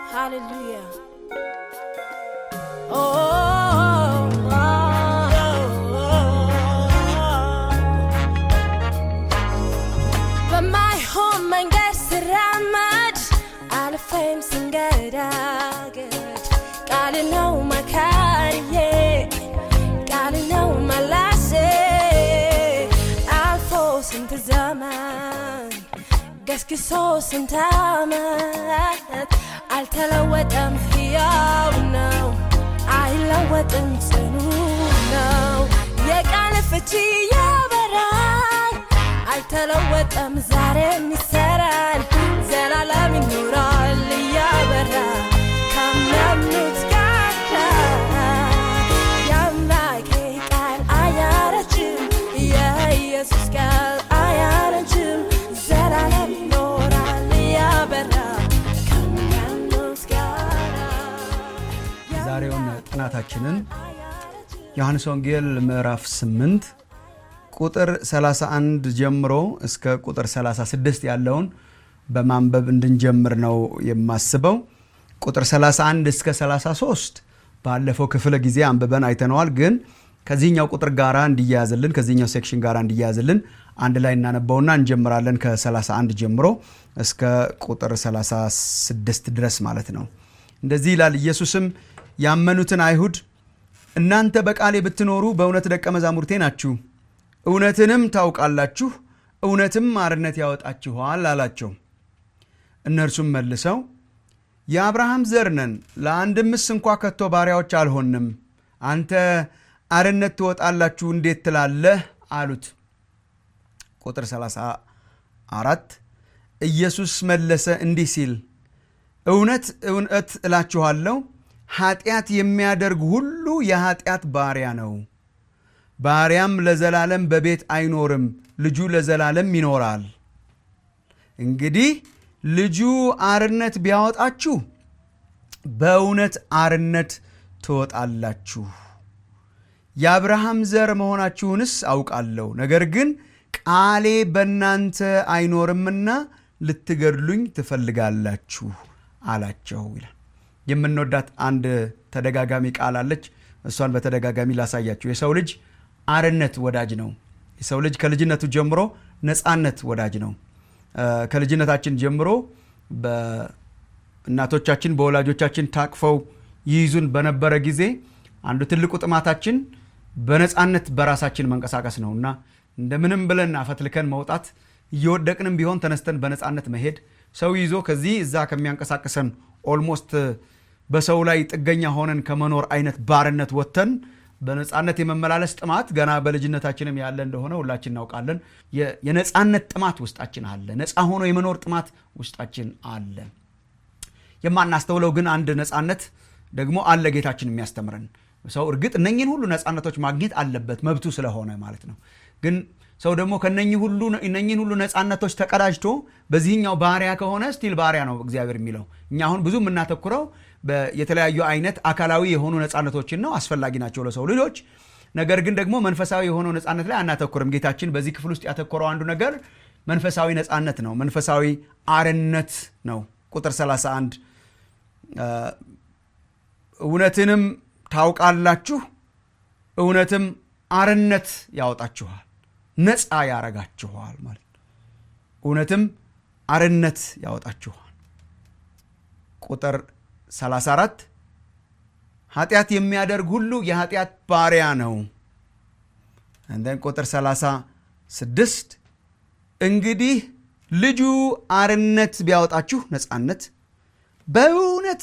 Hallelujah. Oh, oh, oh, በማይሆን መንገድ ስራመድ አልፌም ስንገዳገድ ቃል ነው መካሪዬ ቃል ነው መላሴ አልፎ ስንት ዘመን ገስግሶ ስንት ዓመት አልተለወጠም፣ ሕያው ነው፣ አይለወጥም፣ ጽኑ ነው። የቃል ፍቺ ያበራል፣ አልተለወጠም፣ ዛሬም ይሰራል፣ ዘላለም ይኖራል እያበራ ካመኑት ጋር የአምላኬ ቃል አያረጅም፣ የኢየሱስ ቃል አያረጅም፣ ዘላለም ይኖራል እያበራ ከሚያምኑት ጋር የዛሬውን ጥናታችንን ዮሐንስ ወንጌል ምዕራፍ 8 ቁጥር 31 ጀምሮ እስከ ቁጥር 36 ያለውን በማንበብ እንድንጀምር ነው የማስበው። ቁጥር 31 እስከ 33 ባለፈው ክፍለ ጊዜ አንብበን አይተነዋል። ግን ከዚህኛው ቁጥር ጋራ እንዲያያዝልን ከዚህኛው ሴክሽን ጋራ እንዲያያዝልን አንድ ላይ እናነበውና እንጀምራለን ከ31 ጀምሮ እስከ ቁጥር 36 ድረስ ማለት ነው። እንደዚህ ይላል። ኢየሱስም ያመኑትን አይሁድ እናንተ በቃሌ ብትኖሩ በእውነት ደቀ መዛሙርቴ ናችሁ፣ እውነትንም ታውቃላችሁ፣ እውነትም አርነት ያወጣችኋል አላቸው። እነርሱም መልሰው የአብርሃም ዘር ነን፣ ለአንድምስ እንኳ ከቶ ባሪያዎች አልሆንም፣ አንተ አርነት ትወጣላችሁ እንዴት ትላለህ? አሉት። ቁጥር 34 ኢየሱስ መለሰ እንዲህ ሲል እውነት እውነት እላችኋለሁ ኃጢአት የሚያደርግ ሁሉ የኃጢአት ባሪያ ነው። ባሪያም ለዘላለም በቤት አይኖርም፣ ልጁ ለዘላለም ይኖራል። እንግዲህ ልጁ አርነት ቢያወጣችሁ በእውነት አርነት ትወጣላችሁ። የአብርሃም ዘር መሆናችሁንስ አውቃለሁ። ነገር ግን ቃሌ በእናንተ አይኖርምና ልትገድሉኝ ትፈልጋላችሁ አላቸው ይላል። የምንወዳት አንድ ተደጋጋሚ ቃል አለች። እሷን በተደጋጋሚ ላሳያችሁ። የሰው ልጅ አርነት ወዳጅ ነው። የሰው ልጅ ከልጅነቱ ጀምሮ ነፃነት ወዳጅ ነው። ከልጅነታችን ጀምሮ በእናቶቻችን በወላጆቻችን ታቅፈው ይይዙን በነበረ ጊዜ አንዱ ትልቁ ጥማታችን በነፃነት በራሳችን መንቀሳቀስ ነው እና እንደምንም ብለን አፈትልከን መውጣት እየወደቅንም ቢሆን ተነስተን በነፃነት መሄድ ሰው ይዞ ከዚህ እዛ ከሚያንቀሳቅሰን ኦልሞስት በሰው ላይ ጥገኛ ሆነን ከመኖር አይነት ባርነት ወጥተን በነፃነት የመመላለስ ጥማት ገና በልጅነታችንም ያለ እንደሆነ ሁላችን እናውቃለን። የነፃነት ጥማት ውስጣችን አለ። ነፃ ሆኖ የመኖር ጥማት ውስጣችን አለ። የማናስተውለው ግን አንድ ነፃነት ደግሞ አለ ጌታችን የሚያስተምረን ሰው እርግጥ እነኝን ሁሉ ነፃነቶች ማግኘት አለበት መብቱ ስለሆነ ማለት ነው። ግን ሰው ደግሞ ከነኝህ ሁሉ እነኝህን ሁሉ ነፃነቶች ተቀዳጅቶ በዚህኛው ባሪያ ከሆነ ስቲል ባሪያ ነው እግዚአብሔር የሚለው። እኛ አሁን ብዙ የምናተኩረው የተለያዩ አይነት አካላዊ የሆኑ ነፃነቶችን ነው፣ አስፈላጊ ናቸው ለሰው ልጆች። ነገር ግን ደግሞ መንፈሳዊ የሆነው ነፃነት ላይ አናተኩርም። ጌታችን በዚህ ክፍል ውስጥ ያተኮረው አንዱ ነገር መንፈሳዊ ነፃነት ነው፣ መንፈሳዊ አርነት ነው። ቁጥር 31 እውነትንም ታውቃላችሁ፣ እውነትም አርነት ያወጣችኋል ነፃ ያረጋችኋል ማለት ነው። እውነትም አርነት ያወጣችኋል። ቁጥር 34 ኃጢአት የሚያደርግ ሁሉ የኃጢአት ባሪያ ነው። እንደን ቁጥር 36 እንግዲህ ልጁ አርነት ቢያወጣችሁ ነፃነት፣ በእውነት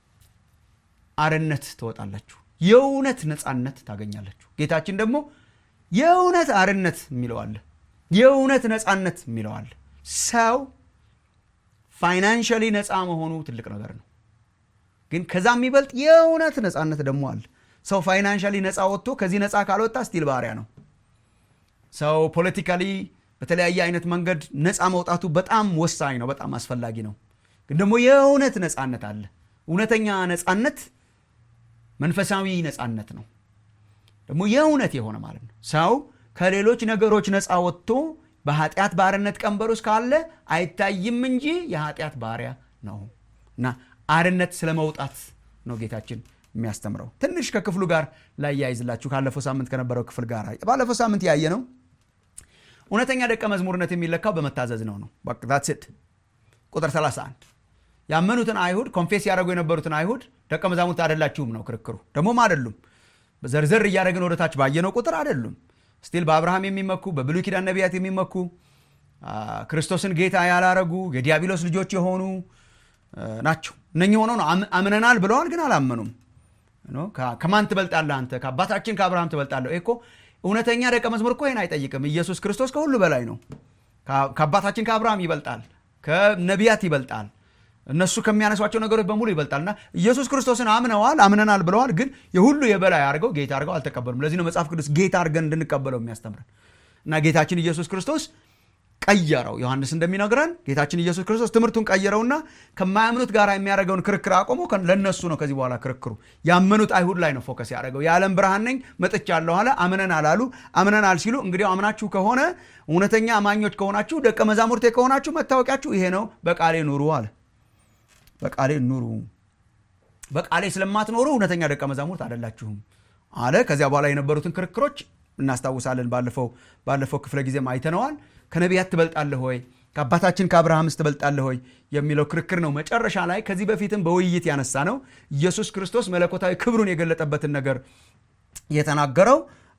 አርነት ትወጣላችሁ፣ የእውነት ነፃነት ታገኛላችሁ። ጌታችን ደግሞ የእውነት አርነት የሚለዋለ የእውነት ነፃነት የሚለዋለ ሰው ፋይናንሻሊ ነፃ መሆኑ ትልቅ ነገር ነው። ግን ከዛ የሚበልጥ የእውነት ነፃነት ደግሞ አለ። ሰው ፋይናንሻሊ ነፃ ወጥቶ ከዚህ ነፃ ካልወጣ ስቲል ባሪያ ነው። ሰው ፖለቲካሊ በተለያየ አይነት መንገድ ነፃ መውጣቱ በጣም ወሳኝ ነው፣ በጣም አስፈላጊ ነው። ግን ደግሞ የእውነት ነፃነት አለ። እውነተኛ ነፃነት መንፈሳዊ ነፃነት ነው። ደግሞ የእውነት የሆነ ማለት ነው። ሰው ከሌሎች ነገሮች ነፃ ወጥቶ በኃጢአት ባርነት ቀንበር ውስጥ ካለ አይታይም እንጂ የኃጢአት ባሪያ ነው እና አርነት ስለ መውጣት ነው ጌታችን የሚያስተምረው። ትንሽ ከክፍሉ ጋር ላያይዝላችሁ ካለፈው ሳምንት ከነበረው ክፍል ጋር ባለፈው ሳምንት ያየ ነው እውነተኛ ደቀ መዝሙርነት የሚለካው በመታዘዝ ነው ነው ት ቁጥር 31 ያመኑትን አይሁድ ኮንፌስ ያደረጉ የነበሩትን አይሁድ ደቀ መዛሙርት አይደላችሁም ነው ክርክሩ። ደግሞም አይደሉም። ዘርዘር እያደረግን ወደታች ባየነው ቁጥር አይደሉም። ስቲል በአብርሃም የሚመኩ በብሉይ ኪዳን ነቢያት የሚመኩ ክርስቶስን ጌታ ያላረጉ የዲያብሎስ ልጆች የሆኑ ናቸው። እነኚህ ሆነው ነው አምነናል ብለዋል፣ ግን አላመኑም። ከማን ትበልጣለህ አንተ? ከአባታችን ከአብርሃም ትበልጣለህ። እኮ እውነተኛ ደቀ መዝሙር እኮ ይህን አይጠይቅም። ኢየሱስ ክርስቶስ ከሁሉ በላይ ነው። ከአባታችን ከአብርሃም ይበልጣል፣ ከነቢያት ይበልጣል፣ እነሱ ከሚያነሷቸው ነገሮች በሙሉ ይበልጣል። እና ኢየሱስ ክርስቶስን አምነዋል፣ አምነናል ብለዋል፣ ግን የሁሉ የበላይ አድርገው ጌታ አድርገው አልተቀበሉም። ለዚህ ነው መጽሐፍ ቅዱስ ጌታ አድርገን እንድንቀበለው የሚያስተምረን እና ጌታችን ኢየሱስ ክርስቶስ ቀየረው። ዮሐንስ እንደሚነግረን ጌታችን ኢየሱስ ክርስቶስ ትምህርቱን ቀየረውና ከማያምኑት ጋር የሚያደርገውን ክርክር አቆሞ ለነሱ ነው ከዚህ በኋላ ክርክሩ ያመኑት አይሁድ ላይ ነው ፎከስ ያደረገው። የዓለም ብርሃን ነኝ መጥቻለሁ አለ። አምነናል አሉ። አምነናል ሲሉ እንግዲህ አምናችሁ ከሆነ እውነተኛ አማኞች ከሆናችሁ ደቀ መዛሙርቴ ከሆናችሁ መታወቂያችሁ ይሄ ነው፣ በቃሌ ኑሩ አለ። በቃሌ ኑሩ። በቃሌ ስለማትኖሩ እውነተኛ ደቀ መዛሙርት አይደላችሁም አለ። ከዚያ በኋላ የነበሩትን ክርክሮች እናስታውሳለን። ባለፈው ባለፈው ክፍለ ጊዜም አይተነዋል። ከነቢያት ትበልጣለህ ሆይ ከአባታችን ከአብርሃምስ ትበልጣለህ ሆይ የሚለው ክርክር ነው። መጨረሻ ላይ ከዚህ በፊትም በውይይት ያነሳ ነው ኢየሱስ ክርስቶስ መለኮታዊ ክብሩን የገለጠበትን ነገር የተናገረው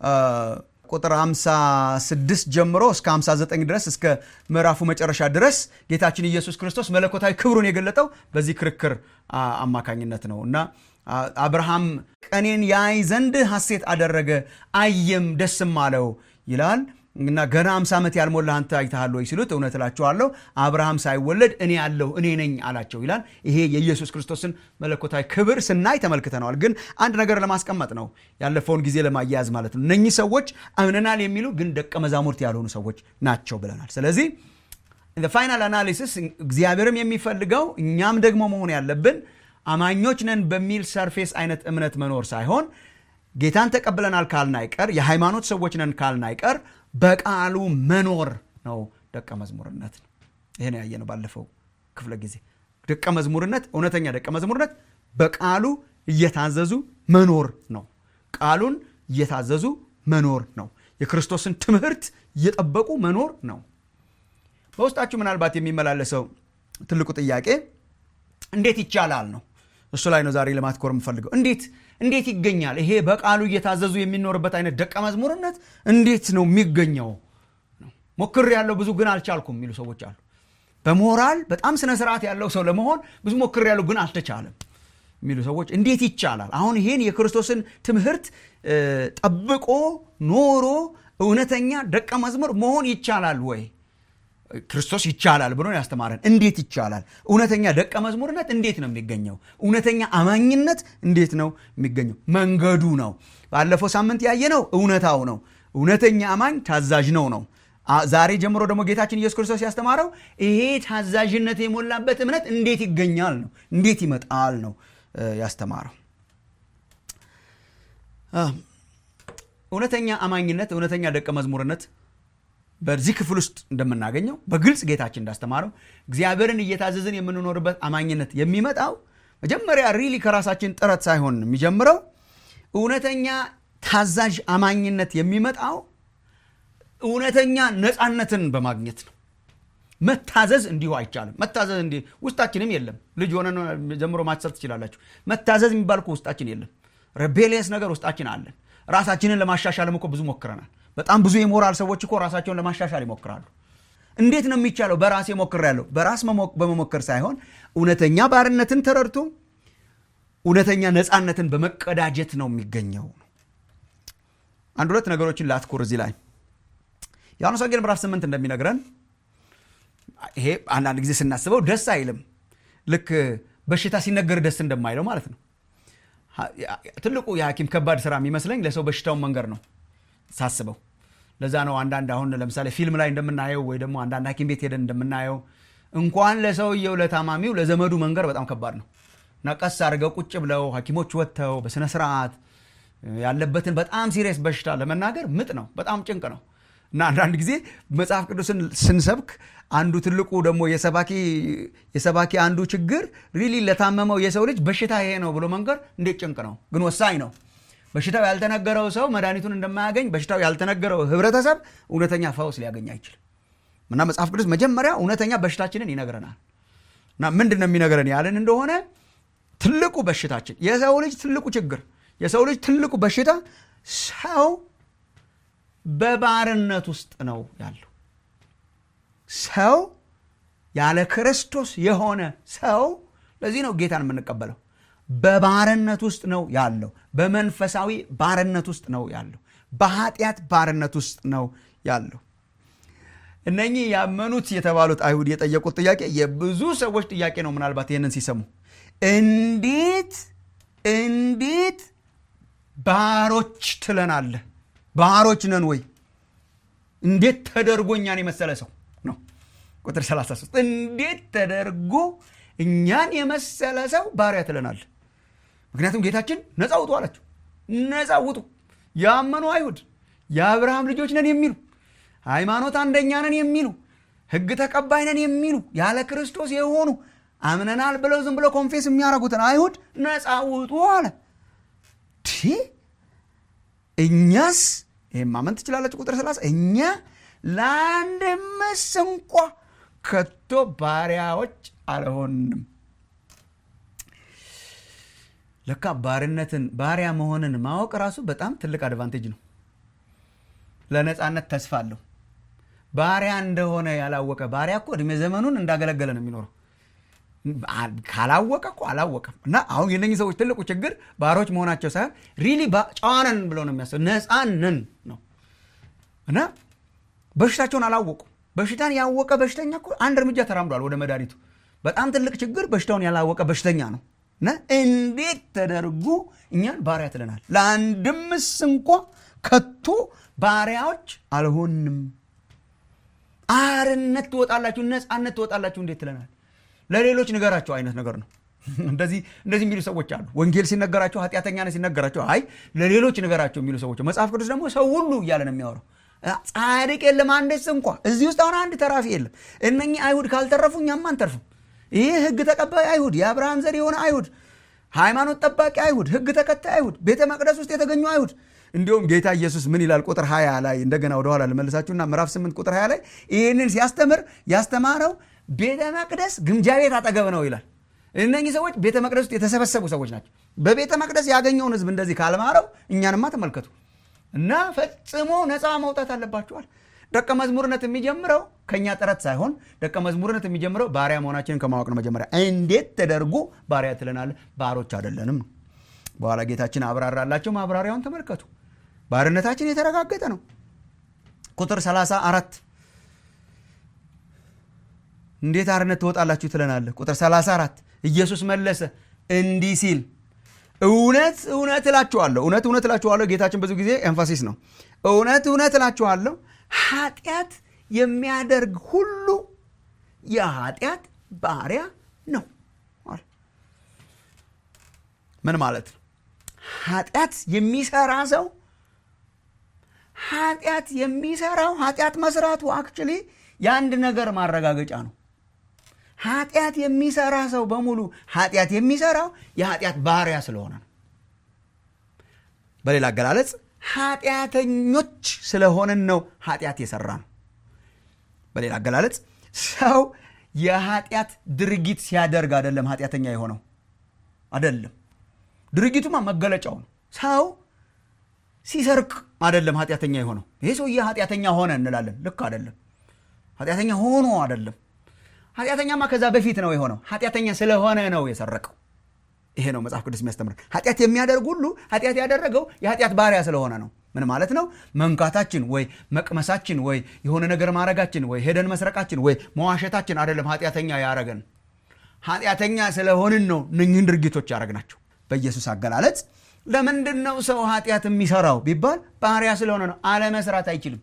ቁጥር 56 ጀምሮ እስከ 59 ድረስ እስከ ምዕራፉ መጨረሻ ድረስ ጌታችን ኢየሱስ ክርስቶስ መለኮታዊ ክብሩን የገለጠው በዚህ ክርክር አማካኝነት ነው እና አብርሃም ቀኔን ያይ ዘንድ ሐሴት አደረገ አየም ደስም አለው ይላል እና ገና አምሳ ዓመት ያልሞላ አንተ አይተሃል ወይ ሲሉት እውነት እላችኋለሁ አብርሃም ሳይወለድ እኔ ያለሁ እኔ ነኝ አላቸው ይላል። ይሄ የኢየሱስ ክርስቶስን መለኮታዊ ክብር ስናይ ተመልክተነዋል። ግን አንድ ነገር ለማስቀመጥ ነው ያለፈውን ጊዜ ለማያያዝ ማለት ነው። እነኚህ ሰዎች አምነናል የሚሉ ግን ደቀ መዛሙርት ያልሆኑ ሰዎች ናቸው ብለናል። ስለዚህ ፋይናል አናሊሲስ እግዚአብሔርም የሚፈልገው እኛም ደግሞ መሆን ያለብን አማኞች ነን በሚል ሰርፌስ አይነት እምነት መኖር ሳይሆን ጌታን ተቀብለናል ካልን አይቀር የሃይማኖት ሰዎች ነን ካልን አይቀር በቃሉ መኖር ነው ደቀ መዝሙርነት ነው። ይሄን ያየነው ባለፈው ክፍለ ጊዜ ደቀ መዝሙርነት፣ እውነተኛ ደቀ መዝሙርነት በቃሉ እየታዘዙ መኖር ነው። ቃሉን እየታዘዙ መኖር ነው። የክርስቶስን ትምህርት እየጠበቁ መኖር ነው። በውስጣችሁ ምናልባት የሚመላለሰው ትልቁ ጥያቄ እንዴት ይቻላል ነው። እሱ ላይ ነው ዛሬ ለማትኮር የምፈልገው። እንዴት እንዴት ይገኛል? ይሄ በቃሉ እየታዘዙ የሚኖርበት አይነት ደቀ መዝሙርነት እንዴት ነው የሚገኘው? ሞክር ያለው ብዙ ግን አልቻልኩም የሚሉ ሰዎች አሉ። በሞራል በጣም ስነ ስርዓት ያለው ሰው ለመሆን ብዙ ሞክር ያለው ግን አልተቻለም የሚሉ ሰዎች እንዴት ይቻላል? አሁን ይሄን የክርስቶስን ትምህርት ጠብቆ ኖሮ እውነተኛ ደቀ መዝሙር መሆን ይቻላል ወይ? ክርስቶስ ይቻላል ብሎ ያስተማረን። እንዴት ይቻላል? እውነተኛ ደቀ መዝሙርነት እንዴት ነው የሚገኘው? እውነተኛ አማኝነት እንዴት ነው የሚገኘው? መንገዱ ነው። ባለፈው ሳምንት ያየነው እውነታው ነው። እውነተኛ አማኝ ታዛዥ ነው ነው። ዛሬ ጀምሮ ደግሞ ጌታችን ኢየሱስ ክርስቶስ ያስተማረው ይሄ ታዛዥነት የሞላበት እምነት እንዴት ይገኛል ነው፣ እንዴት ይመጣል ነው ያስተማረው። እውነተኛ አማኝነት፣ እውነተኛ ደቀ መዝሙርነት በዚህ ክፍል ውስጥ እንደምናገኘው በግልጽ ጌታችን እንዳስተማረው እግዚአብሔርን እየታዘዝን የምንኖርበት አማኝነት የሚመጣው መጀመሪያ ሪሊ ከራሳችን ጥረት ሳይሆን የሚጀምረው እውነተኛ ታዛዥ አማኝነት የሚመጣው እውነተኛ ነፃነትን በማግኘት ነው። መታዘዝ እንዲሁ አይቻልም። መታዘዝ እንዲህ ውስጣችንም የለም። ልጅ ሆነ ጀምሮ ማሰብ ትችላላችሁ። መታዘዝ የሚባል እኮ ውስጣችን የለም። ሬቤሊየስ ነገር ውስጣችን አለን። ራሳችንን ለማሻሻልም እኮ ብዙ ሞክረናል። በጣም ብዙ የሞራል ሰዎች እኮ ራሳቸውን ለማሻሻል ይሞክራሉ። እንዴት ነው የሚቻለው? በራሴ ሞክሬያለሁ። በራስ በመሞከር ሳይሆን እውነተኛ ባርነትን ተረድቶ እውነተኛ ነፃነትን በመቀዳጀት ነው የሚገኘው። አንድ ሁለት ነገሮችን ላትኩር እዚህ ላይ ዮሐንስ ወንጌል ምዕራፍ ስምንት እንደሚነግረን ይሄ አንዳንድ ጊዜ ስናስበው ደስ አይልም። ልክ በሽታ ሲነገር ደስ እንደማይለው ማለት ነው። ትልቁ የሐኪም ከባድ ስራ የሚመስለኝ ለሰው በሽታውን መንገር ነው ሳስበው። ለዛ ነው አንዳንድ አሁን ለምሳሌ ፊልም ላይ እንደምናየው ወይ ደግሞ አንዳንድ ሐኪም ቤት ሄደን እንደምናየው እንኳን ለሰውየው ለታማሚው ለዘመዱ መንገር በጣም ከባድ ነው እና ቀስ አድርገው ቁጭ ብለው ሐኪሞች ወጥተው በስነ ስርዓት ያለበትን በጣም ሲሪየስ በሽታ ለመናገር ምጥ ነው፣ በጣም ጭንቅ ነው። እና አንዳንድ ጊዜ መጽሐፍ ቅዱስን ስንሰብክ አንዱ ትልቁ ደግሞ የሰባኪ አንዱ ችግር ሪሊ ለታመመው የሰው ልጅ በሽታ ይሄ ነው ብሎ መንገር እንዴት ጭንቅ ነው፣ ግን ወሳኝ ነው። በሽታው ያልተነገረው ሰው መድኃኒቱን እንደማያገኝ በሽታው ያልተነገረው ህብረተሰብ እውነተኛ ፈውስ ሊያገኝ አይችልም። እና መጽሐፍ ቅዱስ መጀመሪያ እውነተኛ በሽታችንን ይነግረናል። እና ምንድን ነው የሚነግረን ያለን እንደሆነ ትልቁ በሽታችን የሰው ልጅ ትልቁ ችግር የሰው ልጅ ትልቁ በሽታ ሰው በባርነት ውስጥ ነው ያለው። ሰው ያለ ክርስቶስ የሆነ ሰው ለዚህ ነው ጌታን የምንቀበለው። በባርነት ውስጥ ነው ያለው። በመንፈሳዊ ባርነት ውስጥ ነው ያለው። በኃጢአት ባርነት ውስጥ ነው ያለው። እነኚህ ያመኑት የተባሉት አይሁድ የጠየቁት ጥያቄ የብዙ ሰዎች ጥያቄ ነው። ምናልባት ይህንን ሲሰሙ እንዴት እንዴት ባሮች ትለናለህ? ባሮች ነን ወይ? እንዴት ተደርጎ እኛን የመሰለ ሰው ነው። ቁጥር 33 እንዴት ተደርጎ እኛን የመሰለ ሰው ባሪያ ትለናለህ? ምክንያቱም ጌታችን ነፃ ውጡ አላቸው። ነፃ ውጡ። ያመኑ አይሁድ የአብርሃም ልጆች ነን የሚሉ ሃይማኖት አንደኛ ነን የሚሉ ሕግ ተቀባይ ነን የሚሉ ያለ ክርስቶስ የሆኑ አምነናል ብለው ዝም ብለው ኮንፌስ የሚያደርጉትን አይሁድ ነፃ ውጡ አለ። እኛስ ይህም ማመን ትችላለች። ቁጥር ስላሳ እኛ ለአንድ ምስ እንኳ ከቶ ባሪያዎች አልሆንም። ለካ ባርነትን ባሪያ መሆንን ማወቅ ራሱ በጣም ትልቅ አድቫንቴጅ ነው። ለነፃነት ተስፋ አለው። ባሪያ እንደሆነ ያላወቀ ባሪያ እኮ እድሜ ዘመኑን እንዳገለገለ ነው የሚኖረው። ካላወቀ እኮ አላወቀም። እና አሁን የነኚህ ሰዎች ትልቁ ችግር ባሮች መሆናቸው ሳይሆን ሪሊ ጨዋነን ብለው ነው የሚያስበው። ነፃነን ነው እና በሽታቸውን አላወቁ። በሽታን ያወቀ በሽተኛ እኮ አንድ እርምጃ ተራምዷል ወደ መድኃኒቱ። በጣም ትልቅ ችግር በሽታውን ያላወቀ በሽተኛ ነው። እና እንዴት ተደርጎ እኛን ባሪያ ትለናል? ለአንድምስ እንኳ ከቶ ባሪያዎች አልሆንም። አርነት ትወጣላችሁ፣ ነፃነት ትወጣላችሁ እንዴት ትለናል? ለሌሎች ንገራቸው አይነት ነገር ነው። እንደዚህ እንደዚህ የሚሉ ሰዎች አሉ። ወንጌል ሲነገራቸው ኃጢአተኛ ነህ ሲነገራቸው አይ ለሌሎች ንገራቸው የሚሉ ሰዎች። መጽሐፍ ቅዱስ ደግሞ ሰው ሁሉ እያለ ነው የሚያወራው። ጻድቅ የለም አንድስ እንኳ። እዚህ ውስጥ አሁን አንድ ተራፊ የለም። እነኚህ አይሁድ ካልተረፉ እኛም አንተርፍም። ይህ ሕግ ተቀባይ አይሁድ፣ የአብርሃም ዘር የሆነ አይሁድ፣ ሃይማኖት ጠባቂ አይሁድ፣ ሕግ ተከታይ አይሁድ፣ ቤተ መቅደስ ውስጥ የተገኙ አይሁድ እንዲሁም ጌታ ኢየሱስ ምን ይላል? ቁጥር 20 ላይ እንደገና ወደኋላ ልመልሳችሁና ምዕራፍ 8 ቁጥር 20 ላይ ይህንን ሲያስተምር ያስተማረው ቤተ መቅደስ ግምጃ ቤት አጠገብ ነው ይላል። እነኚህ ሰዎች ቤተ መቅደስ ውስጥ የተሰበሰቡ ሰዎች ናቸው። በቤተ መቅደስ ያገኘውን ህዝብ እንደዚህ ካልማረው እኛንማ ተመልከቱ እና ፈጽሞ ነፃ መውጣት አለባችኋል። ደቀ መዝሙርነት የሚጀምረው ከእኛ ጥረት ሳይሆን ደቀ መዝሙርነት የሚጀምረው ባሪያ መሆናችንን ከማወቅ ነው። መጀመሪያ እንዴት ተደርጎ ባሪያ ትለናለህ? ባሮች አይደለንም ነው። በኋላ ጌታችን አብራራላቸው። ማብራሪያውን ተመልከቱ። ባርነታችን የተረጋገጠ ነው። ቁጥር 34 እንዴት አርነት ትወጣላችሁ ትለናለህ? ቁጥር 34 ኢየሱስ መለሰ እንዲህ ሲል እውነት እውነት እላችኋለሁ፣ እውነት እውነት እላችኋለሁ። ጌታችን ብዙ ጊዜ ኤንፋሲስ ነው። እውነት እውነት እላችኋለሁ ኃጢአት የሚያደርግ ሁሉ የኃጢአት ባሪያ ነው። ምን ማለት ነው? ኃጢአት የሚሰራ ሰው ኃጢአት የሚሰራው ኃጢአት መስራቱ አክቹሊ የአንድ ነገር ማረጋገጫ ነው። ኃጢአት የሚሰራ ሰው በሙሉ ኃጢአት የሚሰራው የኃጢአት ባሪያ ስለሆነ ነው። በሌላ አገላለጽ ኃጢአተኞች ስለሆንን ነው ኃጢአት የሰራ ነው። በሌላ አገላለጽ ሰው የኃጢአት ድርጊት ሲያደርግ አይደለም ኃጢአተኛ የሆነው አይደለም። ድርጊቱማ መገለጫው ነው። ሰው ሲሰርቅ አይደለም ኃጢአተኛ የሆነው። ይሄ ሰውዬ ኃጢአተኛ ሆነ እንላለን። ልክ አይደለም። ኃጢአተኛ ሆኖ አይደለም። ኃጢአተኛማ ከዛ በፊት ነው የሆነው። ኃጢአተኛ ስለሆነ ነው የሰረቀው። ይሄ ነው መጽሐፍ ቅዱስ የሚያስተምር። ኃጢአት የሚያደርግ ሁሉ ኃጢአት ያደረገው የኃጢአት ባሪያ ስለሆነ ነው። ምን ማለት ነው? መንካታችን ወይ መቅመሳችን ወይ የሆነ ነገር ማድረጋችን ወይ ሄደን መስረቃችን ወይ መዋሸታችን አይደለም ኃጢአተኛ ያረገን። ኃጢአተኛ ስለሆንን ነው እነኝህን ድርጊቶች ያደረግናቸው። በኢየሱስ አገላለጽ ለምንድን ነው ሰው ኃጢአት የሚሰራው ቢባል ባሪያ ስለሆነ ነው። አለመስራት አይችልም።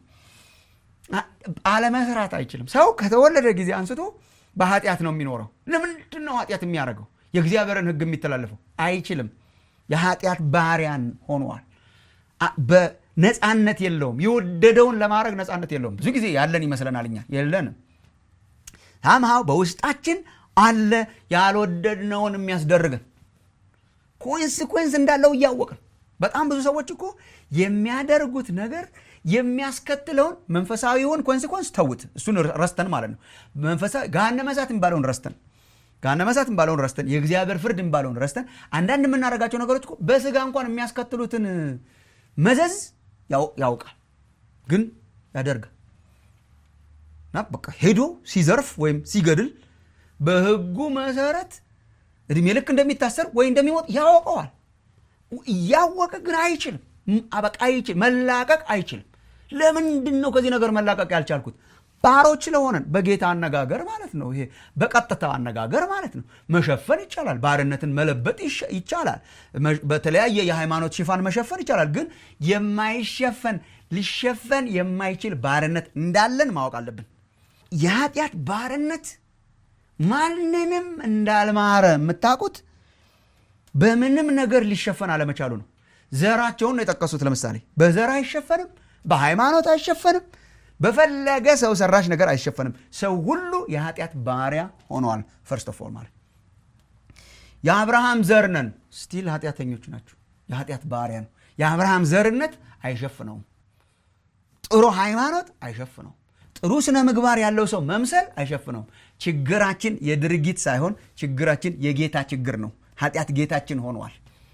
አለመስራት አይችልም። ሰው ከተወለደ ጊዜ አንስቶ በኃጢአት ነው የሚኖረው። ለምንድን ነው ኃጢአት የሚያደርገው? የእግዚአብሔርን ሕግ የሚተላለፈው አይችልም። የኃጢአት ባሪያን ሆኗል። ነፃነት የለውም። የወደደውን ለማድረግ ነፃነት የለውም። ብዙ ጊዜ ያለን ይመስለናል እኛ የለንም። ሳምሃው በውስጣችን አለ ያልወደድነውን የሚያስደርገን ኮንስኮንስ እንዳለው እያወቅን በጣም ብዙ ሰዎች እኮ የሚያደርጉት ነገር የሚያስከትለውን መንፈሳዊውን ኮንስኮንስ ተውት፣ እሱን ረስተን ማለት ነው። መንፈሳዊ ገሃነመ እሳት የሚባለውን ረስተን ገሃነመ እሳት የሚባለውን ረስተን የእግዚአብሔር ፍርድ የሚባለውን ረስተን አንዳንድ የምናደርጋቸው ነገሮች እኮ በስጋ እንኳን የሚያስከትሉትን መዘዝ ያውቃል፣ ግን ያደርጋል እና በቃ ሄዶ ሲዘርፍ ወይም ሲገድል በህጉ መሰረት እድሜ ልክ እንደሚታሰር ወይ እንደሚሞት ያውቀዋል። እያወቀ ግን አይችልም። በቃ አይችልም፣ መላቀቅ አይችልም። ለምንድን ነው ከዚህ ነገር መላቀቅ ያልቻልኩት? ባሮች ስለሆነን በጌታ አነጋገር ማለት ነው። ይሄ በቀጥታ አነጋገር ማለት ነው። መሸፈን ይቻላል። ባርነትን መለበጥ ይቻላል። በተለያየ የሃይማኖት ሽፋን መሸፈን ይቻላል። ግን የማይሸፈን ሊሸፈን የማይችል ባርነት እንዳለን ማወቅ አለብን። የኃጢአት ባርነት ማንንም እንዳልማረ የምታውቁት በምንም ነገር ሊሸፈን አለመቻሉ ነው። ዘራቸውን ነው የጠቀሱት። ለምሳሌ በዘር አይሸፈንም፣ በሃይማኖት አይሸፈንም፣ በፈለገ ሰው ሰራሽ ነገር አይሸፈንም። ሰው ሁሉ የኃጢአት ባሪያ ሆነዋል። ፈርስት ኦፍ ኦል ማለት የአብርሃም ዘር ነን ስቲል ኃጢአተኞች ናቸው። የኃጢአት ባሪያ ነው። የአብርሃም ዘርነት አይሸፍነውም። ጥሩ ሃይማኖት አይሸፍነውም። ጥሩ ስነ ምግባር ያለው ሰው መምሰል አይሸፍነውም። ችግራችን የድርጊት ሳይሆን ችግራችን የጌታ ችግር ነው። ኃጢአት ጌታችን ሆኗል።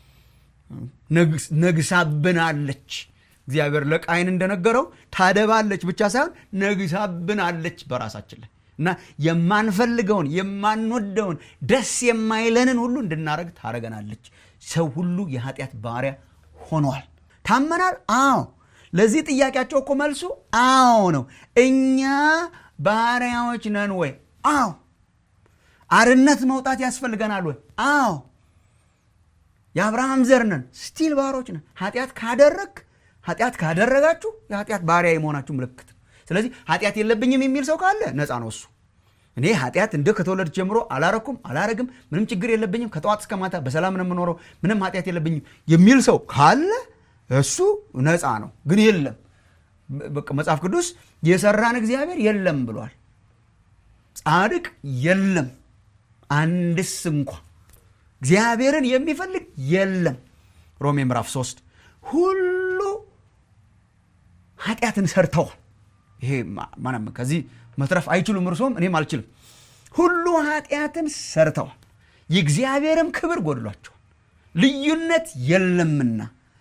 ነግሳብናለች። እግዚአብሔር ለቃይን እንደነገረው ታደባለች ብቻ ሳይሆን ነግሳብናለች በራሳችን ላይ እና የማንፈልገውን የማንወደውን ደስ የማይለንን ሁሉ እንድናደረግ ታረገናለች። ሰው ሁሉ የኃጢአት ባሪያ ሆኗል። ታመናል? አዎ። ለዚህ ጥያቄያቸው እኮ መልሱ አዎ ነው። እኛ ባሪያዎች ነን ወይ? አዎ። አርነት መውጣት ያስፈልገናል ወይ? አዎ። የአብርሃም ዘር ነን፣ ስቲል ባሮች ነን። ኃጢአት ካደረግ ኃጢአት ካደረጋችሁ የኃጢአት ባሪያ የመሆናችሁ ምልክት። ስለዚህ ኃጢአት የለብኝም የሚል ሰው ካለ ነፃ ነው እሱ። እኔ ኃጢአት እንደ ከተወለድ ጀምሮ አላረኩም አላረግም፣ ምንም ችግር የለብኝም፣ ከጠዋት እስከ ማታ በሰላም ነው የምኖረው፣ ምንም ኃጢአት የለብኝም የሚል ሰው ካለ እሱ ነፃ ነው። ግን የለም መጽሐፍ ቅዱስ የሰራን እግዚአብሔር የለም ብሏል። ጻድቅ የለም አንድስ እንኳ እግዚአብሔርን የሚፈልግ የለም። ሮሜ ምዕራፍ 3 ሁሉ ኃጢአትን ሰርተዋል። ይሄ ማንም ከዚህ መትረፍ አይችሉም፣ እርሶም እኔም አልችልም። ሁሉ ኃጢአትን ሰርተዋል፣ የእግዚአብሔርም ክብር ጎድሏቸዋል። ልዩነት የለምና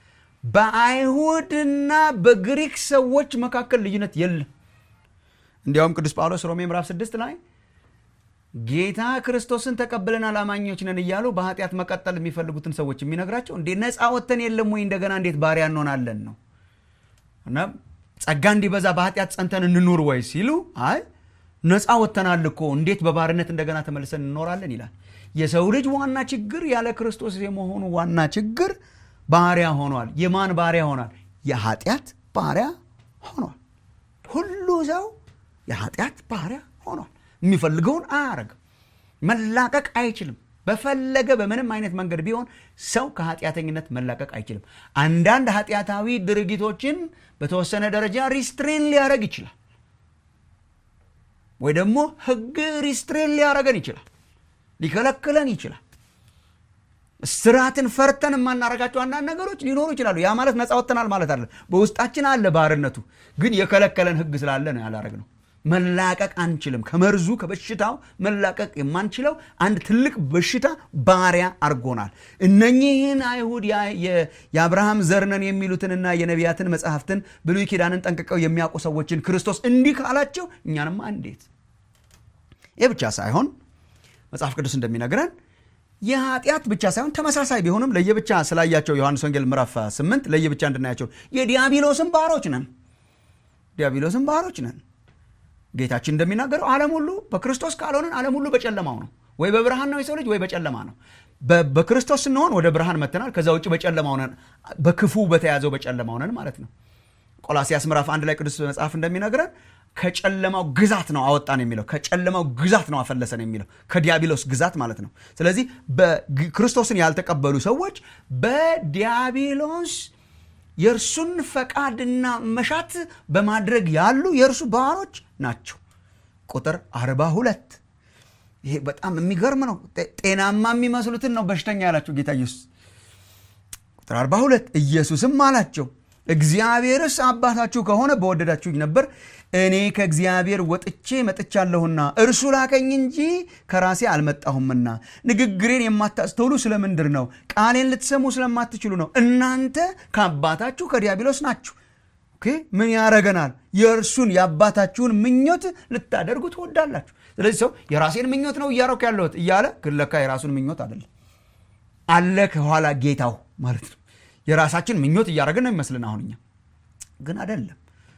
በአይሁድና በግሪክ ሰዎች መካከል ልዩነት የለም። እንዲያውም ቅዱስ ጳውሎስ ሮሜ ምዕራፍ 6 ላይ ጌታ ክርስቶስን ተቀብለናል አማኞች ነን እያሉ በኃጢአት መቀጠል የሚፈልጉትን ሰዎች የሚነግራቸው እንዴ ነፃ ወጥተን የለም ወይ እንደገና እንዴት ባሪያ እንሆናለን ነው እና ጸጋ እንዲበዛ በኃጢአት ጸንተን እንኑር ወይ ሲሉ አይ ነፃ ወጥተናል እኮ እንዴት በባርነት እንደገና ተመልሰን እንኖራለን ይላል የሰው ልጅ ዋና ችግር ያለ ክርስቶስ የመሆኑ ዋና ችግር ባሪያ ሆኗል የማን ባሪያ ሆኗል የኃጢአት ባሪያ ሆኗል ሁሉ ሰው የኃጢአት ባሪያ ሆኗል የሚፈልገውን አያረግም መላቀቅ አይችልም በፈለገ በምንም አይነት መንገድ ቢሆን ሰው ከኃጢአተኝነት መላቀቅ አይችልም አንዳንድ ኃጢአታዊ ድርጊቶችን በተወሰነ ደረጃ ሪስትሬን ሊያደረግ ይችላል ወይ ደግሞ ህግ ሪስትሬን ሊያደረገን ይችላል ሊከለክለን ይችላል ስርዓትን ፈርተን የማናረጋቸው አንዳንድ ነገሮች ሊኖሩ ይችላሉ ያ ማለት ነፃ ወጥተናል ማለት አለ በውስጣችን አለ ባርነቱ ግን የከለከለን ህግ ስላለ ነው ያላረግ ነው መላቀቅ አንችልም ከመርዙ ከበሽታው መላቀቅ የማንችለው አንድ ትልቅ በሽታ ባሪያ አርጎናል እነኚህን አይሁድ የአብርሃም ዘርነን የሚሉትንና የነቢያትን መጽሐፍትን ብሉይ ኪዳንን ጠንቅቀው የሚያውቁ ሰዎችን ክርስቶስ እንዲህ ካላቸው እኛንማ እንዴት ይህ ብቻ ሳይሆን መጽሐፍ ቅዱስ እንደሚነግረን የኃጢአት ብቻ ሳይሆን ተመሳሳይ ቢሆንም ለየብቻ ስላያቸው ዮሐንስ ወንጌል ምዕራፍ 8 ለየብቻ እንድናያቸው የዲያብሎስን ባሮች ነን ዲያብሎስን ባሮች ነን ጌታችን እንደሚናገረው ዓለም ሁሉ በክርስቶስ ካልሆነን ዓለም ሁሉ በጨለማው ነው ወይ በብርሃን ነው የሰው ልጅ ወይ በጨለማ ነው በክርስቶስ ስንሆን ወደ ብርሃን መተናል ከዛ ውጭ በጨለማው ነን በክፉ በተያዘው በጨለማው ነን ማለት ነው ቆላሲያስ ምዕራፍ አንድ ላይ ቅዱስ መጽሐፍ እንደሚነግረን ከጨለማው ግዛት ነው አወጣን የሚለው ከጨለማው ግዛት ነው አፈለሰን የሚለው ከዲያብሎስ ግዛት ማለት ነው ስለዚህ ክርስቶስን ያልተቀበሉ ሰዎች በዲያብሎስ የእርሱን ፈቃድና መሻት በማድረግ ያሉ የእርሱ ባሮች ናቸው። ቁጥር አርባ ሁለት ይሄ በጣም የሚገርም ነው። ጤናማ የሚመስሉትን ነው በሽተኛ ያላቸው ጌታ ኢየሱስ። ቁጥር 42 ኢየሱስም አላቸው እግዚአብሔርስ አባታችሁ ከሆነ በወደዳችሁኝ ነበር፣ እኔ ከእግዚአብሔር ወጥቼ መጥቻለሁና እርሱ ላከኝ እንጂ ከራሴ አልመጣሁምና። ንግግሬን የማታስተውሉ ስለምንድር ነው? ቃሌን ልትሰሙ ስለማትችሉ ነው። እናንተ ከአባታችሁ ከዲያብሎስ ናችሁ። ምን ያረገናል? የእርሱን የአባታችሁን ምኞት ልታደርጉ ትወዳላችሁ። ስለዚህ ሰው የራሴን ምኞት ነው እያረኩ ያለሁት እያለ ግን ለካ የራሱን ምኞት አይደለም አለ ከኋላ ጌታው ማለት ነው። የራሳችን ምኞት እያደረግን ነው ይመስልን አሁን እኛ ግን አይደለም።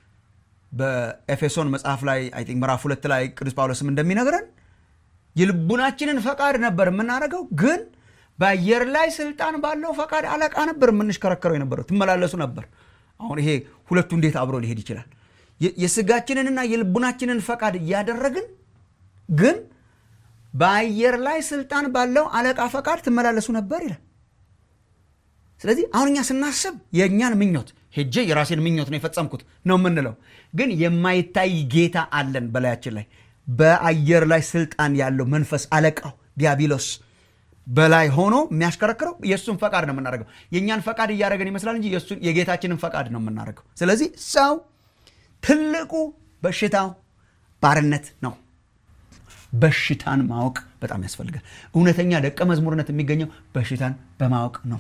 በኤፌሶን መጽሐፍ ላይ አይ ቲንክ ምዕራፍ ሁለት ላይ ቅዱስ ጳውሎስም እንደሚነግረን የልቡናችንን ፈቃድ ነበር የምናደርገው፣ ግን በአየር ላይ ስልጣን ባለው ፈቃድ አለቃ ነበር የምንሽከረከረው የነበረው ትመላለሱ ነበር። አሁን ይሄ ሁለቱ እንዴት አብሮ ሊሄድ ይችላል? የስጋችንንና የልቡናችንን ፈቃድ እያደረግን ግን በአየር ላይ ስልጣን ባለው አለቃ ፈቃድ ትመላለሱ ነበር ይላል። ስለዚህ አሁን እኛ ስናስብ የእኛን ምኞት ሄጄ የራሴን ምኞት ነው የፈጸምኩት ነው የምንለው። ግን የማይታይ ጌታ አለን በላያችን ላይ በአየር ላይ ስልጣን ያለው መንፈስ አለቃው ዲያብሎስ በላይ ሆኖ የሚያሽከረክረው የእሱን ፈቃድ ነው የምናደርገው። የእኛን ፈቃድ እያደረገን ይመስላል እንጂ የጌታችንን ፈቃድ ነው የምናደርገው። ስለዚህ ሰው ትልቁ በሽታው ባርነት ነው። በሽታን ማወቅ በጣም ያስፈልጋል። እውነተኛ ደቀ መዝሙርነት የሚገኘው በሽታን በማወቅ ነው።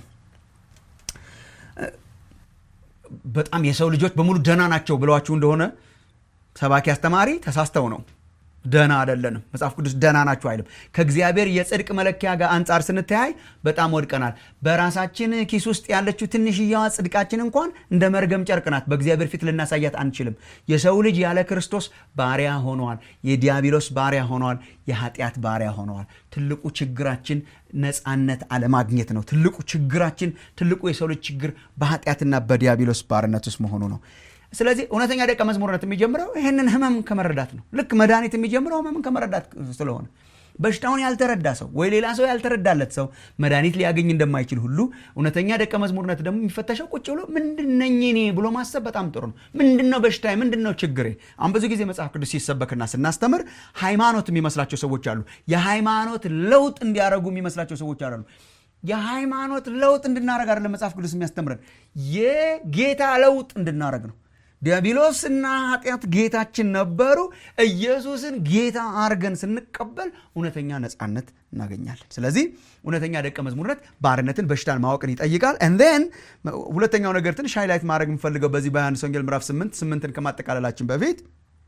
በጣም የሰው ልጆች በሙሉ ደህና ናቸው ብለዋችሁ እንደሆነ ሰባኪ አስተማሪ ተሳስተው ነው። ደህና አይደለንም። መጽሐፍ ቅዱስ ደህና ናችሁ አይልም። ከእግዚአብሔር የጽድቅ መለኪያ ጋር አንጻር ስንተያይ በጣም ወድቀናል። በራሳችን ኪስ ውስጥ ያለችው ትንሽያዋ ጽድቃችን እንኳን እንደ መርገም ጨርቅ ናት። በእግዚአብሔር ፊት ልናሳያት አንችልም። የሰው ልጅ ያለ ክርስቶስ ባሪያ ሆነዋል። የዲያብሎስ ባሪያ ሆነዋል። የኃጢአት ባሪያ ሆነዋል። ትልቁ ችግራችን ነፃነት አለማግኘት ነው። ትልቁ ችግራችን፣ ትልቁ የሰው ልጅ ችግር በኃጢአትና በዲያብሎስ ባርነት ውስጥ መሆኑ ነው። ስለዚህ እውነተኛ ደቀ መዝሙርነት የሚጀምረው ይህንን ህመም ከመረዳት ነው። ልክ መድኃኒት የሚጀምረው ህመምን ከመረዳት ስለሆነ በሽታውን ያልተረዳ ሰው ወይ ሌላ ሰው ያልተረዳለት ሰው መድኃኒት ሊያገኝ እንደማይችል ሁሉ እውነተኛ ደቀ መዝሙርነት ደግሞ የሚፈተሸው ቁጭ ብሎ ምንድነኝ እኔ ብሎ ማሰብ በጣም ጥሩ ነው። ምንድነው በሽታዬ? ምንድነው ችግሬ? አሁን ብዙ ጊዜ መጽሐፍ ቅዱስ ሲሰበክና ስናስተምር ሃይማኖት የሚመስላቸው ሰዎች አሉ። የሃይማኖት ለውጥ እንዲያደርጉ የሚመስላቸው ሰዎች አሉ። የሃይማኖት ለውጥ እንድናደረግ አይደለም መጽሐፍ ቅዱስ የሚያስተምረን የጌታ ለውጥ እንድናደረግ ነው። ዲያብሎስና ኃጢአት ጌታችን ነበሩ። ኢየሱስን ጌታ አርገን ስንቀበል እውነተኛ ነፃነት እናገኛለን። ስለዚህ እውነተኛ ደቀ መዝሙርነት ባርነትን፣ በሽታን ማወቅን ይጠይቃል። ን ሁለተኛው ነገር ትንሽ ሃይላይት ማድረግ የምፈልገው በዚህ በዮሐንስ ወንጌል ምዕራፍ 8 ስምንትን ከማጠቃለላችን በፊት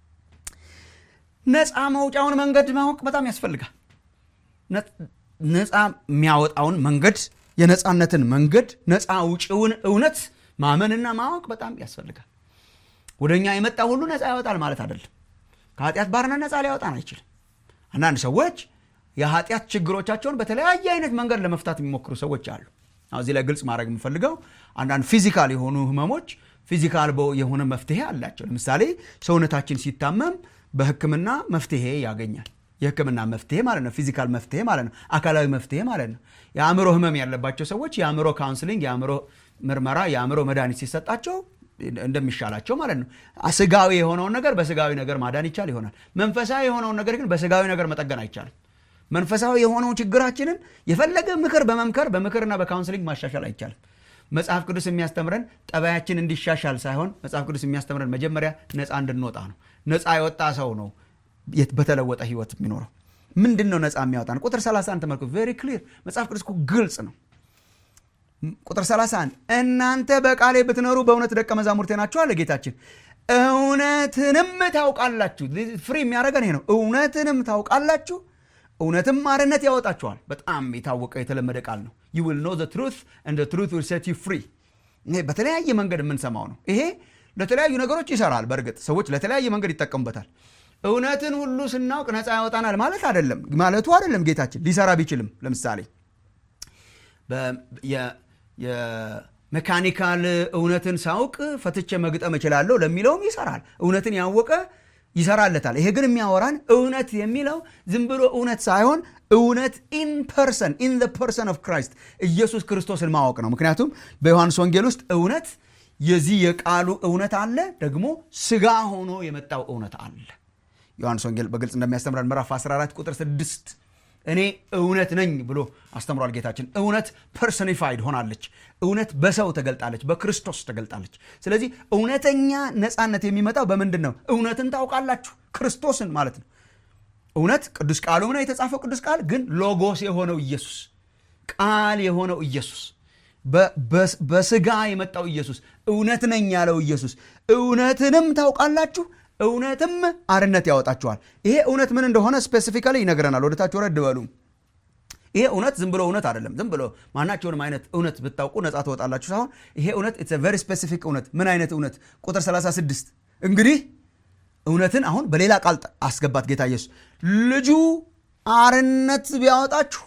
ነፃ መውጫውን መንገድ ማወቅ በጣም ያስፈልጋል። ነፃ የሚያወጣውን መንገድ፣ የነፃነትን መንገድ፣ ነፃ ውጭውን እውነት ማመንና ማወቅ በጣም ያስፈልጋል። ወደ እኛ የመጣ ሁሉ ነፃ ያወጣል ማለት አይደለም። ከኃጢአት ባርነት ነፃ ሊያወጣን አይችልም። አንዳንድ ሰዎች የኃጢአት ችግሮቻቸውን በተለያየ አይነት መንገድ ለመፍታት የሚሞክሩ ሰዎች አሉ። እዚህ ላይ ግልጽ ማድረግ የምፈልገው አንዳንድ ፊዚካል የሆኑ ህመሞች ፊዚካል የሆነ መፍትሄ አላቸው። ለምሳሌ ሰውነታችን ሲታመም በሕክምና መፍትሄ ያገኛል። የሕክምና መፍትሄ ማለት ነው። ፊዚካል መፍትሄ ማለት ነው። አካላዊ መፍትሄ ማለት ነው። የአእምሮ ህመም ያለባቸው ሰዎች የአእምሮ ካውንስሊንግ፣ የአእምሮ ምርመራ፣ የአእምሮ መድኃኒት ሲሰጣቸው እንደሚሻላቸው ማለት ነው። ስጋዊ የሆነውን ነገር በስጋዊ ነገር ማዳን ይቻል ይሆናል። መንፈሳዊ የሆነውን ነገር ግን በስጋዊ ነገር መጠገን አይቻልም። መንፈሳዊ የሆነው ችግራችንን የፈለገ ምክር በመምከር በምክርና በካውንስሊንግ ማሻሻል አይቻልም። መጽሐፍ ቅዱስ የሚያስተምረን ጠባያችን እንዲሻሻል ሳይሆን መጽሐፍ ቅዱስ የሚያስተምረን መጀመሪያ ነፃ እንድንወጣ ነው። ነፃ የወጣ ሰው ነው በተለወጠ ህይወት የሚኖረው። ምንድን ነው ነፃ የሚያወጣን? ቁጥር 31 ተመልከቱ። ቬሪ ክሊር መጽሐፍ ቅዱስ ግልጽ ነው። ቁጥር 31 እናንተ በቃሌ ብትኖሩ በእውነት ደቀ መዛሙርቴ ናችሁ አለ ጌታችን። እውነትንም ታውቃላችሁ። ፍሪ የሚያደርገን ይሄ ነው። እውነትንም ታውቃላችሁ፣ እውነትም አርነት ያወጣችኋል። በጣም የታወቀ የተለመደ ቃል ነው። ዩ ዊል ኖ ዘ ትሩት ኤንድ ዘ ትሩት ዊል ሴት ዩ ፍሪ። ይሄ በተለያየ መንገድ የምንሰማው ነው። ይሄ ለተለያዩ ነገሮች ይሰራል። በእርግጥ ሰዎች ለተለያየ መንገድ ይጠቀሙበታል። እውነትን ሁሉ ስናውቅ ነፃ ያወጣናል ማለት አይደለም ማለቱ አይደለም። ጌታችን ሊሰራ ቢችልም ለምሳሌ የሜካኒካል እውነትን ሳውቅ ፈትቼ መግጠም እችላለሁ ለሚለውም ይሰራል። እውነትን ያወቀ ይሰራለታል። ይሄ ግን የሚያወራን እውነት የሚለው ዝም ብሎ እውነት ሳይሆን እውነት ኢን ፐርሰን ኢን ፐርሰን ኦፍ ክራይስት ኢየሱስ ክርስቶስን ማወቅ ነው። ምክንያቱም በዮሐንስ ወንጌል ውስጥ እውነት የዚህ የቃሉ እውነት አለ፣ ደግሞ ስጋ ሆኖ የመጣው እውነት አለ። ዮሐንስ ወንጌል በግልጽ እንደሚያስተምረን ምዕራፍ 14 ቁጥር 6 እኔ እውነት ነኝ ብሎ አስተምሯል ጌታችን። እውነት ፐርሶኒፋይድ ሆናለች። እውነት በሰው ተገልጣለች፣ በክርስቶስ ተገልጣለች። ስለዚህ እውነተኛ ነፃነት የሚመጣው በምንድን ነው? እውነትን ታውቃላችሁ፣ ክርስቶስን ማለት ነው። እውነት ቅዱስ ቃሉም ነው የተጻፈው ቅዱስ ቃል ግን ሎጎስ የሆነው ኢየሱስ ቃል የሆነው ኢየሱስ በስጋ የመጣው ኢየሱስ እውነት ነኝ ያለው ኢየሱስ እውነትንም ታውቃላችሁ እውነትም አርነት ያወጣችኋል። ይሄ እውነት ምን እንደሆነ ስፔሲፊካሊ ይነግረናል። ወደታች ወረድ በሉ። ይሄ እውነት ዝም ብሎ እውነት አይደለም። ዝም ብሎ ማናቸውንም አይነት እውነት ብታውቁ ነፃ ትወጣላችሁ ሳይሆን ይሄ እውነት ኢትስ ቨሪ ስፔሲፊክ እውነት። ምን አይነት እውነት? ቁጥር 36 እንግዲህ እውነትን አሁን በሌላ ቃል አስገባት ጌታ ኢየሱስ ልጁ አርነት ቢያወጣችሁ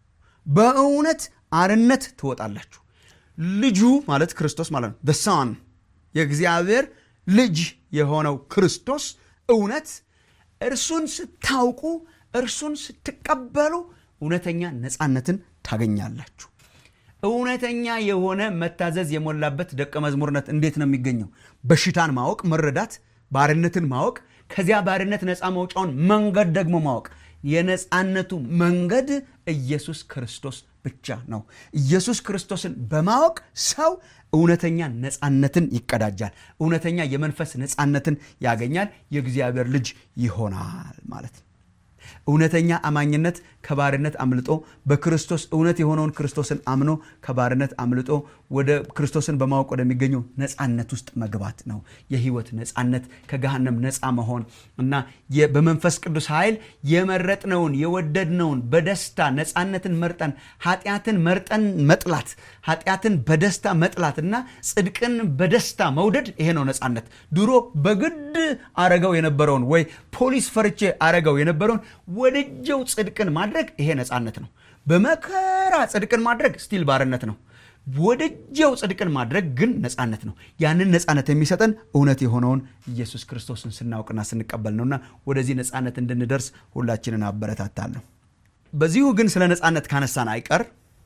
በእውነት አርነት ትወጣላችሁ። ልጁ ማለት ክርስቶስ ማለት ነው። ሳን የእግዚአብሔር ልጅ የሆነው ክርስቶስ እውነት እርሱን ስታውቁ እርሱን ስትቀበሉ እውነተኛ ነፃነትን ታገኛላችሁ። እውነተኛ የሆነ መታዘዝ የሞላበት ደቀ መዝሙርነት እንዴት ነው የሚገኘው? በሽታን ማወቅ፣ መረዳት፣ ባርነትን ማወቅ፣ ከዚያ ባርነት ነፃ መውጫውን መንገድ ደግሞ ማወቅ። የነፃነቱ መንገድ ኢየሱስ ክርስቶስ ብቻ ነው። ኢየሱስ ክርስቶስን በማወቅ ሰው እውነተኛ ነፃነትን ይቀዳጃል። እውነተኛ የመንፈስ ነፃነትን ያገኛል። የእግዚአብሔር ልጅ ይሆናል ማለት ነው። እውነተኛ አማኝነት ከባርነት አምልጦ በክርስቶስ እውነት የሆነውን ክርስቶስን አምኖ ከባርነት አምልጦ ወደ ክርስቶስን በማወቅ ወደሚገኘው ነፃነት ውስጥ መግባት ነው። የህይወት ነፃነት፣ ከገሃነም ነፃ መሆን እና በመንፈስ ቅዱስ ኃይል የመረጥነውን የወደድነውን በደስታ ነፃነትን መርጠን ኃጢአትን መርጠን መጥላት፣ ኃጢአትን በደስታ መጥላት እና ጽድቅን በደስታ መውደድ ይሄ ነው ነፃነት። ድሮ በግድ አረገው የነበረውን ወይ ፖሊስ ፈርቼ አረገው የነበረውን ወደጀው ጽድቅን ማድረግ ይሄ ነፃነት ነው። በመከራ ጽድቅን ማድረግ ስቲል ባርነት ነው። ወደጀው ጽድቅን ማድረግ ግን ነፃነት ነው። ያንን ነፃነት የሚሰጠን እውነት የሆነውን ኢየሱስ ክርስቶስን ስናውቅና ስንቀበል ነውና ወደዚህ ነፃነት እንድንደርስ ሁላችንን አበረታታለሁ። በዚሁ ግን ስለ ነፃነት ካነሳን አይቀር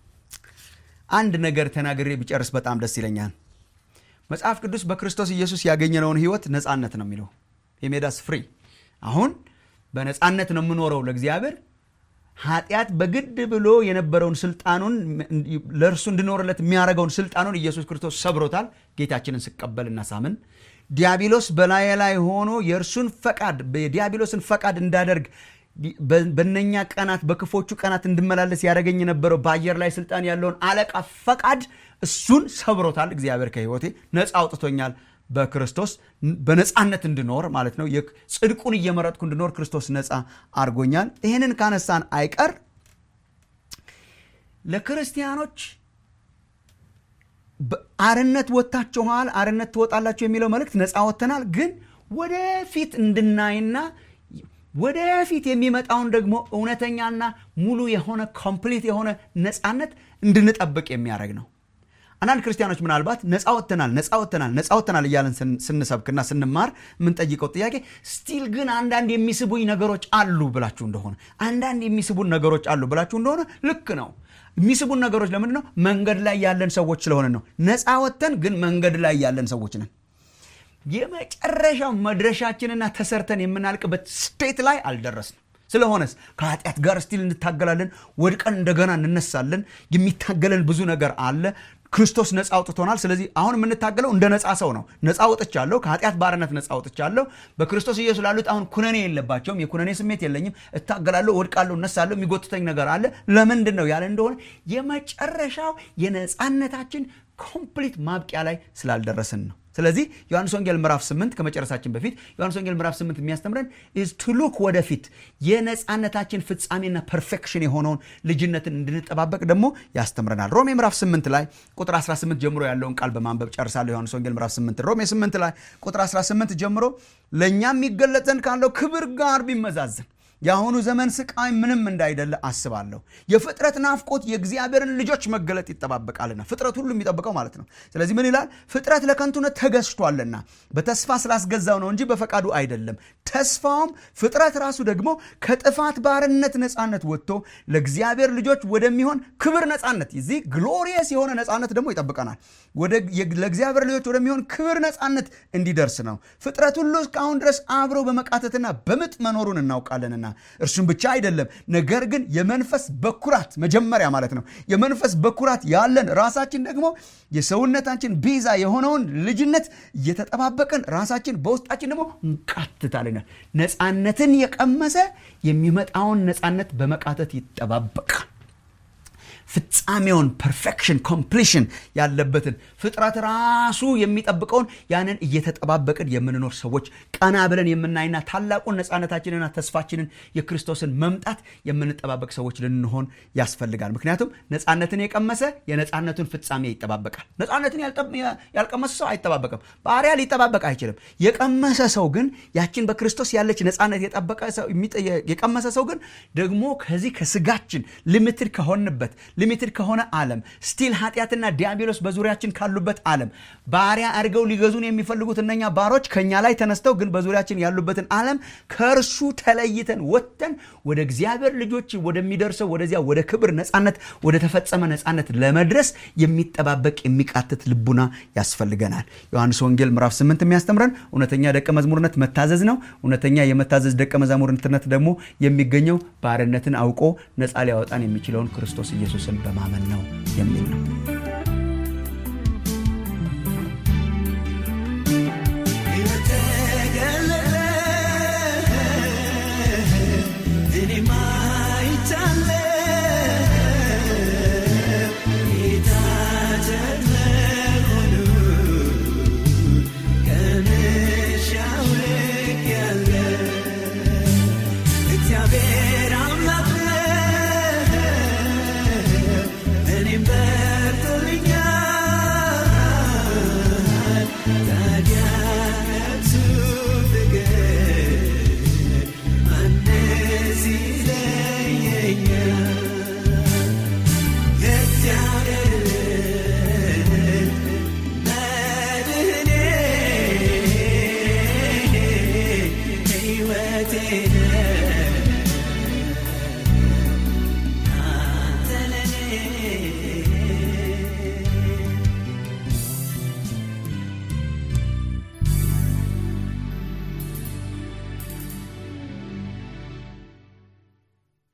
አንድ ነገር ተናግሬ ቢጨርስ በጣም ደስ ይለኛል። መጽሐፍ ቅዱስ በክርስቶስ ኢየሱስ ያገኘነውን ህይወት ነፃነት ነው የሚለው የሜዳስ ፍሪ አሁን በነፃነት ነው የምኖረው ለእግዚአብሔር ኃጢአት በግድ ብሎ የነበረውን ስልጣኑን ለእርሱ እንድኖርለት የሚያደርገውን ስልጣኑን ኢየሱስ ክርስቶስ ሰብሮታል። ጌታችንን ስቀበልና ሳምን ዲያብሎስ በላዬ ላይ ሆኖ የእርሱን ፈቃድ የዲያብሎስን ፈቃድ እንዳደርግ በነኛ ቀናት በክፎቹ ቀናት እንድመላለስ ያደረገኝ የነበረው በአየር ላይ ስልጣን ያለውን አለቃ ፈቃድ እሱን ሰብሮታል። እግዚአብሔር ከህይወቴ ነፃ አውጥቶኛል። በክርስቶስ በነፃነት እንድኖር ማለት ነው። ጽድቁን እየመረጥኩ እንድኖር ክርስቶስ ነፃ አድርጎኛል። ይህንን ካነሳን አይቀር ለክርስቲያኖች አርነት ወጥታችኋል፣ አርነት ትወጣላችሁ የሚለው መልእክት ነፃ ወጥተናል፣ ግን ወደፊት እንድናይና ወደፊት የሚመጣውን ደግሞ እውነተኛና ሙሉ የሆነ ኮምፕሊት የሆነ ነፃነት እንድንጠብቅ የሚያደርግ ነው። አንዳንድ ክርስቲያኖች ምናልባት ነፃ ወጥተናል ነፃ ወጥተናል ነፃ ወጥተናል እያለን ስንሰብክና ስንማር የምንጠይቀው ጥያቄ ስቲል ግን አንዳንድ የሚስቡኝ ነገሮች አሉ ብላችሁ እንደሆነ አንዳንድ የሚስቡን ነገሮች አሉ ብላችሁ እንደሆነ ልክ ነው። የሚስቡን ነገሮች ለምንድን ነው? መንገድ ላይ ያለን ሰዎች ስለሆነ ነው። ነፃ ወጥተን ግን መንገድ ላይ ያለን ሰዎች ነን። የመጨረሻው መድረሻችንና ተሰርተን የምናልቅበት ስቴት ላይ አልደረስንም። ስለሆነስ ከኃጢአት ጋር ስቲል እንታገላለን። ወድቀን እንደገና እንነሳለን። የሚታገለን ብዙ ነገር አለ። ክርስቶስ ነፃ አውጥቶናል። ስለዚህ አሁን የምንታገለው እንደ ነፃ ሰው ነው። ነፃ ወጥቻለሁ፣ ከኃጢአት ባርነት ነፃ ወጥቻለሁ። በክርስቶስ ኢየሱስ ላሉት አሁን ኩነኔ የለባቸውም። የኩነኔ ስሜት የለኝም። እታገላለሁ፣ ወድቃለሁ፣ እነሳለሁ። የሚጎትተኝ ነገር አለ። ለምንድን ነው ያለ እንደሆነ የመጨረሻው የነፃነታችን ኮምፕሊት ማብቂያ ላይ ስላልደረስን ነው። ስለዚህ ዮሐንስ ወንጌል ምዕራፍ 8 ከመጨረሳችን በፊት ዮሐንስ ወንጌል ምዕራፍ 8 የሚያስተምረን ኢዝ ቱ ሉክ ወደፊት የነፃነታችን ፍጻሜና ፐርፌክሽን የሆነውን ልጅነትን እንድንጠባበቅ ደግሞ ያስተምረናል። ሮሜ ምዕራፍ 8 ላይ ቁጥር 18 ጀምሮ ያለውን ቃል በማንበብ ጨርሳለሁ። ዮሐንስ ወንጌል ምዕራፍ 8 ሮሜ 8 ላይ ቁጥር 18 ጀምሮ ለእኛ የሚገለጥ ዘንድ ካለው ክብር ጋር ቢመዛዘን የአሁኑ ዘመን ስቃይ ምንም እንዳይደለ አስባለሁ። የፍጥረት ናፍቆት የእግዚአብሔርን ልጆች መገለጥ ይጠባበቃልና ፍጥረት ሁሉ የሚጠብቀው ማለት ነው። ስለዚህ ምን ይላል? ፍጥረት ለከንቱነት ተገዝቷልና በተስፋ ስላስገዛው ነው እንጂ በፈቃዱ አይደለም። ተስፋውም ፍጥረት ራሱ ደግሞ ከጥፋት ባርነት ነፃነት ወጥቶ ለእግዚአብሔር ልጆች ወደሚሆን ክብር ነፃነት፣ እዚህ ግሎሪየስ የሆነ ነፃነት ደግሞ ይጠብቀናል። ለእግዚአብሔር ልጆች ወደሚሆን ክብር ነፃነት እንዲደርስ ነው። ፍጥረት ሁሉ እስካሁን ድረስ አብረው በመቃተትና በምጥ መኖሩን እናውቃለንና እርሱም ብቻ አይደለም፣ ነገር ግን የመንፈስ በኩራት መጀመሪያ ማለት ነው። የመንፈስ በኩራት ያለን ራሳችን ደግሞ የሰውነታችን ቤዛ የሆነውን ልጅነት እየተጠባበቅን ራሳችን በውስጣችን ደግሞ እንቃትታለናል። ነፃነትን የቀመሰ የሚመጣውን ነፃነት በመቃተት ይጠባበቃል። ፍጻሜውን ፐርፌክሽን ኮምፕሊሽን ያለበትን ፍጥረት ራሱ የሚጠብቀውን ያንን እየተጠባበቅን የምንኖር ሰዎች ቀና ብለን የምናይና ታላቁን ነፃነታችንና ተስፋችንን የክርስቶስን መምጣት የምንጠባበቅ ሰዎች ልንሆን ያስፈልጋል። ምክንያቱም ነፃነትን የቀመሰ የነፃነቱን ፍጻሜ ይጠባበቃል። ነፃነትን ያልቀመሰ ሰው አይጠባበቅም። ባሪያ ሊጠባበቅ አይችልም። የቀመሰ ሰው ግን ያችን በክርስቶስ ያለች ነፃነት የቀመሰ ሰው ግን ደግሞ ከዚህ ከስጋችን ሊሚትድ ከሆንበት ሊሚትድ ከሆነ ዓለም ስቲል ኃጢአትና ዲያብሎስ በዙሪያችን ካሉበት ዓለም ባሪያ አድርገው ሊገዙን የሚፈልጉት እነኛ ባሮች ከኛ ላይ ተነስተው ግን በዙሪያችን ያሉበትን ዓለም ከእርሱ ተለይተን ወጥተን ወደ እግዚአብሔር ልጆች ወደሚደርሰው ወደዚያ ወደ ክብር ነፃነት ወደ ተፈጸመ ነፃነት ለመድረስ የሚጠባበቅ የሚቃትት ልቡና ያስፈልገናል። ዮሐንስ ወንጌል ምዕራፍ 8 የሚያስተምረን እውነተኛ ደቀ መዝሙርነት መታዘዝ ነው። እውነተኛ የመታዘዝ ደቀ መዛሙርትነት ደግሞ የሚገኘው ባርነትን አውቆ ነፃ ሊያወጣን የሚችለውን ክርስቶስ ኢየሱስን በማመን ነው የሚል ነው።